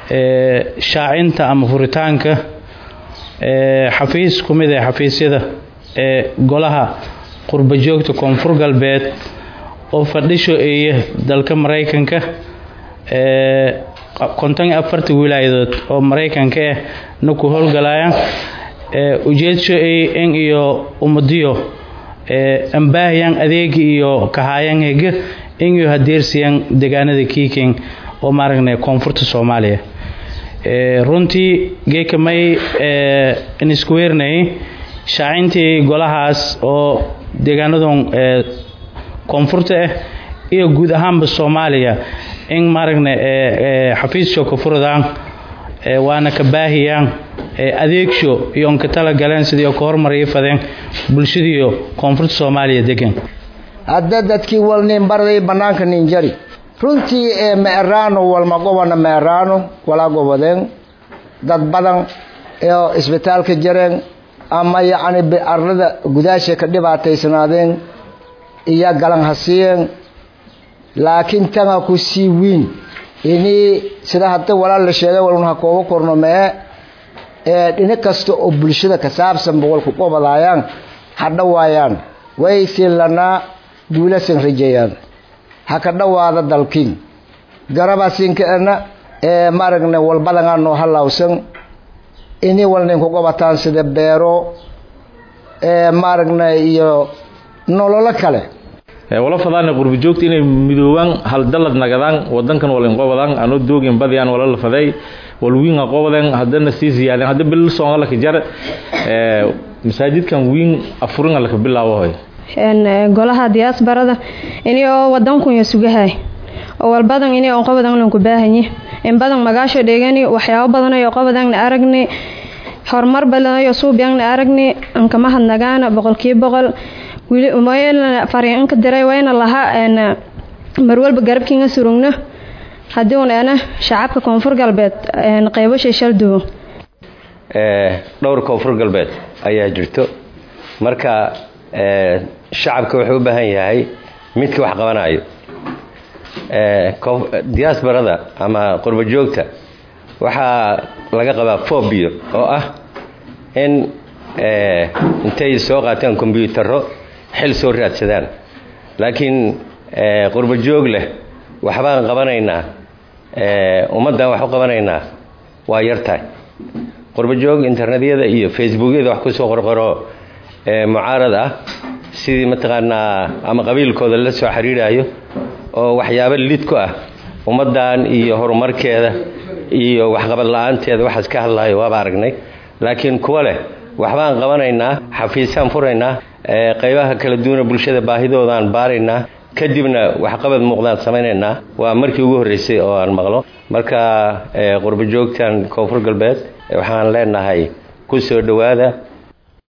shaacinta ama furitaanka xafiis ku mid ah xafiisyada ee golaha qurba joogta koonfur galbeed oo fadhisho eeya dalka maraykanka konton iyo afarta wilaayadood oo maraykanka ah na ku howlgalayaan ujeedsho ey in iyo ummadiyo ambaahiyan adeegi iyo kahaayan hege in iyo hadeersiyan deegaanada kiiking oo maaragna koonfurta soomaaliya runtii geeka may inisku weernayay shaacintii golahaas oo deegaanadan koonfurta ah iyo guud ahaanba soomaaliya in maaragna xafiissho ka furadaan waana ka baahiyaan adeegsho iyo onka tala galeen sidii ka hormariya fadeen bulshadiiyo koonfurta soomaaliya degan hadda dadkii walnin barday bannaanka ninjari runtii ee meeraano walma gobana meeraano walaa gobodeen dad badan oo isbitaalka jareen ama yacni arlada gudaashay ka dhibaataysanaadeen iyo galan hasiiyeen laakiin tanga ku sii wiin inii sida hadda walaal la sheegay walun ha kooba korno mee ee dhinac kasta oo bulshada ka saabsan boqolku qobadaayaan ha dhawaayaan way silanaa guulasan rajeeyaan ha ka dhawaada dalkiin garabaasinkaana ee maaragna walbadanaa noo halawsan inii walnin ku qobataan sida beero ee maaragna iyo nololo kale wala fadaana qurbi joogta inay midoobaan hal dalad nagadaan wadankan walin qobadaan anoo doogin badiyaan wala la faday walwiin qobadaan hadana sii ziyaadeen hadda bil soonga la jar ee masaajidkan wiin afurin la ka bilaabo hoy een golaha diaasbarada inay oo wadanku iyo sugahay oo walbadan inay oo qobadan lan ku baahanyi in badan magaasho dhegani waxyaabo badan oo qobadan aragni horumar badan oo suubiyan aragni an kama hadnagaana boqolkiiba boqol wili umayna fariinka diray wayna laha een mar walba garabkiina surugno hadii uu ana shacabka koonfur galbeed een qaybo shishal duwo ee dhowr koonfur galbeed ayaa jirto marka ee shacabka wuxuu u baahan yahay midka wax qabanayo ee diasporada ama qurba joogta waxaa laga qabaa phobia oo ah in ee intay soo qaataan kombiyuutarro xil soo raadsadaan laakiin qurba joog leh waxbaan qabanaynaa ummaddan wax u qabanaynaa waa yartahay qurba joog internetyada iyo facebookyada wax kusoo qorqoro mucaarad ah sidii mataqaanaa ama qabiilkooda la soo xiriirayo oo waxyaabo lid ku ah ummaddan iyo horumarkeeda iyo waxqabad la-aanteeda waxaas ka hadlayo waaba aragnay laakiin kuwa leh waxbaan qabanaynaa xafiisaan furaynaa qaybaha kala duwana bulshada baahidoodaan baaraynaa kadibna waxqabad muuqdaan samaynaynaa waa markii ugu horreysay oo aan maqlo marka qurba joogtan koonfur galbeed waxaan leenahay ku soo dhowaada